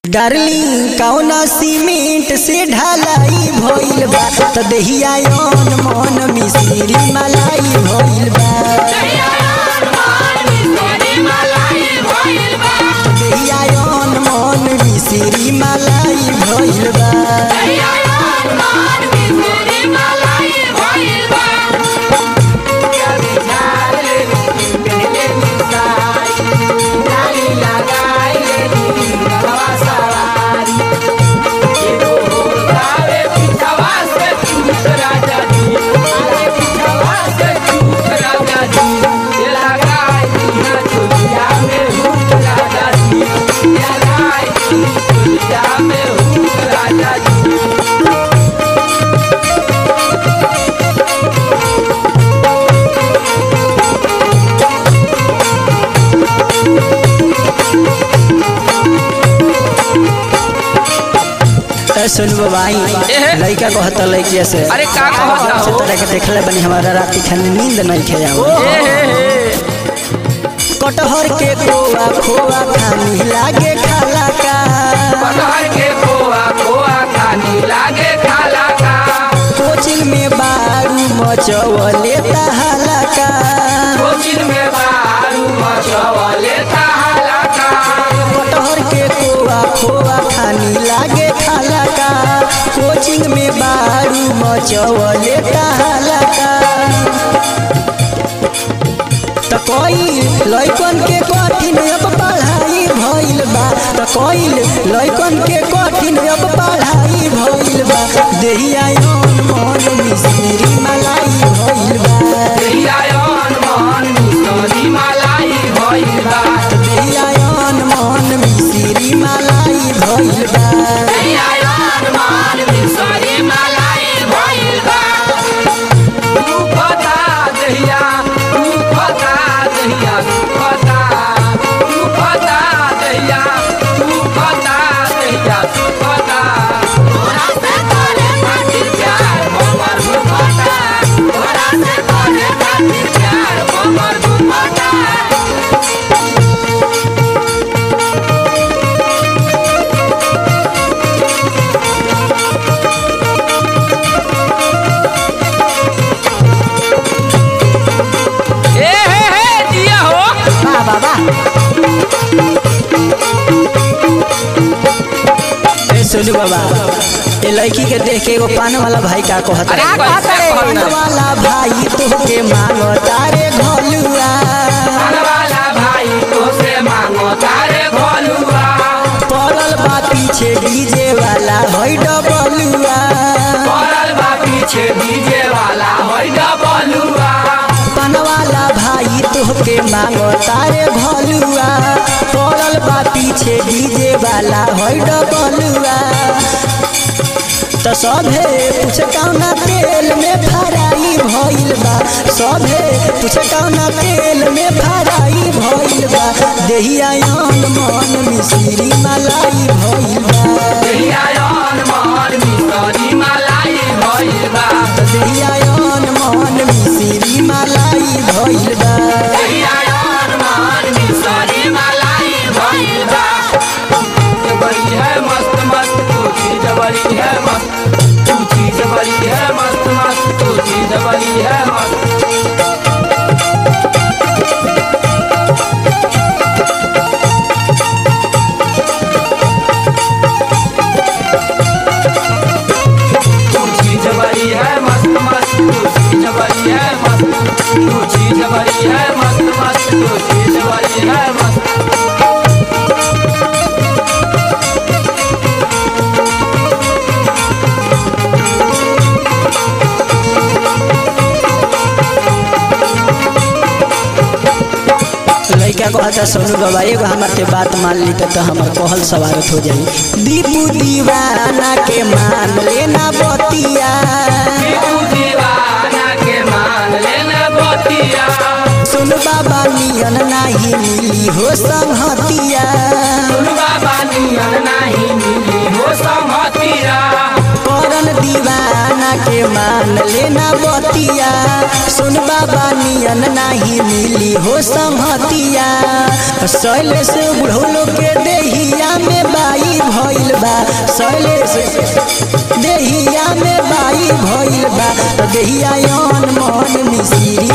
Darling कौना cement से ढलाई भइल बा त देहिया यौन मन मिस्री मलाई भइल बा देहिया यौन मन मिस्री मलाई भइल बा ए सुन बाबाई एहे। लइका कहत लइकिया से अरे का कहत से हो? तरह के देखले बनी हमारा रात खाने नींद नहीं खे जाओ ए हे हे कटहर के खोआ खोआ खानी लागे खाला का कटहर के खोआ खोआ खानी लागे खाला का कोचिंग में बारू मचवले तहाला का कोचिन में बारू मचवले ताला का कटहर के खोआ खोआ खानी लागे खाला का कोचिंग में बारू मचवले तहाला का त कोई लइकन के कठिन अब पढ़ाई भइल बा त कोई लइकन के कठिन अब पढ़ाई भइल बा देहिया यौन मन मिस्री मलाई भइल बा देहिया यौन मन मिसरी मलाई भइल बा देहिया यौन मन मिस्री मलाई भइल बा देहिया यौन मन मिसरी मलाई भइल बा तू पता देहिया तू पता देहिया तू पता तू पता देहिया तू पता देहिया तू पता तोरा से करे खातिर प्यार हमर दुपट्टा तोरा से करे खातिर प्यार हमर दुपट्टा ए हे हे दिया हो वाह वाह वाह ए सोनू बाबा ये लड़की के देख के एगो पान वाला भाई का कहत अरे है? कैसे पान कहता वाला भाई तोहके मांगो तारे घलुआ वाला भाई तो से मांगो तारे घोलुआ पड़ल बा पीछे डीजे वाला होई डबलुआ पड़ल बा पीछे डीजे वाला होई डबलुआ पान वाला भाई तोहके मांगो तारे घलुआ पड़ल बा पीछे डीजे वाला होई डबलुआ त सभे पूछ कौना तेल में फराई भइल बा सभे पूछ कौना तेल में फराई भइल बा देहिया यौन मन मिश्री मलाई भइल बा देहिया यौन मन मिसरी मलाई भइल बा देहिया यौन मन मिश्री मलाई भइल बा देहिया यौन मन मिसरी मलाई भइल बा ये बड़ी है मस्त मस्त तू चीज बड़ी है मस्त तू चीज बड़ी है मस्त मस्त तू चीज बड़ी है मस्त तू चीज बड़ी है मस्त मस्त तू चीज बड़ी है मस्त तू चीज बड़ी है मस्त मस्त तू चीज बड़ी है मस्त लइका कहता सोनू बाबा एगो हमार के बात मान ली त हमर कहल सवारत हो जाई दीपू दीवाना के मान लेना बतिया तू दीवाना के मान लेना बतिया सुन बाबा नियन नाही मिली हो संहतिया सुन बाबा नियन नहीं मिली हो समतिया करन दीवाना के मान लेना बतिया सुन बाबा नियन नाही मिली हो संहतिया शैलेश बुढ़ौलो के देहिया में बाई भ भइल बा शैलेश देहिया में बाई भइल बा त देहिया यौन मन मिसिरी